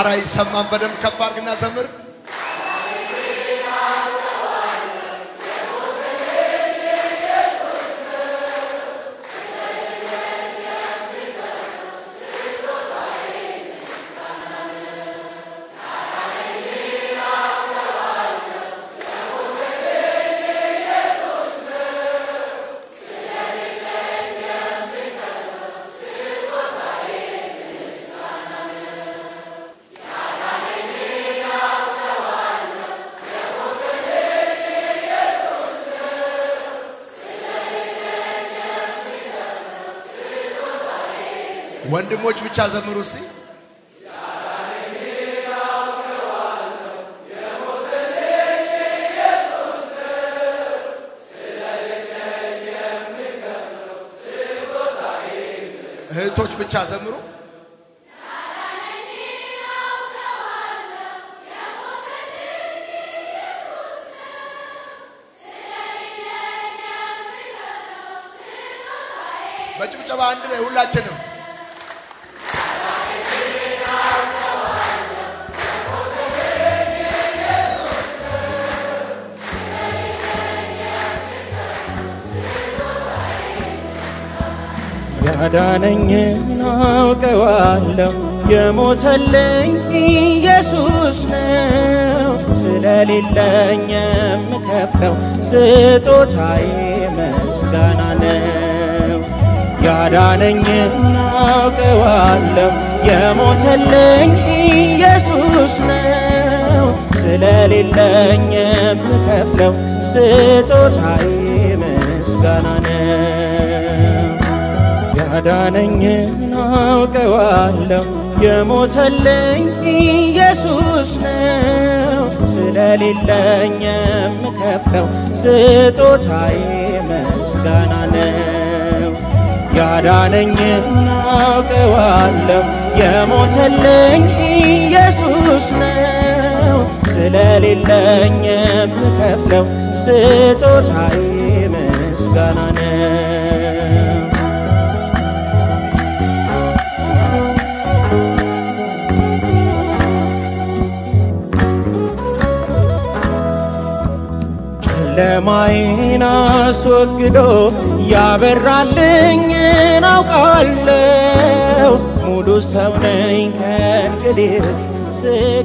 አረ ይሰማን። በደንብ ከፍ አድርግና ዘምር። ወንድሞች ብቻ ዘምሩ እስቲ። እህቶች ብቻ ዘምሩ። በጭብጨባ አንድ ላይ ሁላችንም ያዳነኝን አውቀዋለሁ የሞተልኝ ኢየሱስ ነው። ስለሌለኝ የምከፍለው ስጦታዬ ምስጋና ነው። ያዳነኝን አውቀዋለሁ የሞተልኝ ኢየሱስ ነው። ስለሌለኝ የምከፍለው ስጦታዬ ምስጋና ነው። ያዳነኝን አውቀዋለሁ የሞተልኝ ኢየሱስ ነው። ስለሌለኝ የምከፍለው ስጦታዬ ምስጋና ነው። ያዳነኝን አውቀዋለሁ የሞተልኝ ኢየሱስ ነው። ስለሌለኝ የምከፍለው ስጦታዬ ምስጋና ነው። ጨለማዬን አስወግዶ ያበራልኝን አውቃለሁ። ሙሉ ሰው ነኝ ከእንግዲህስ ስለ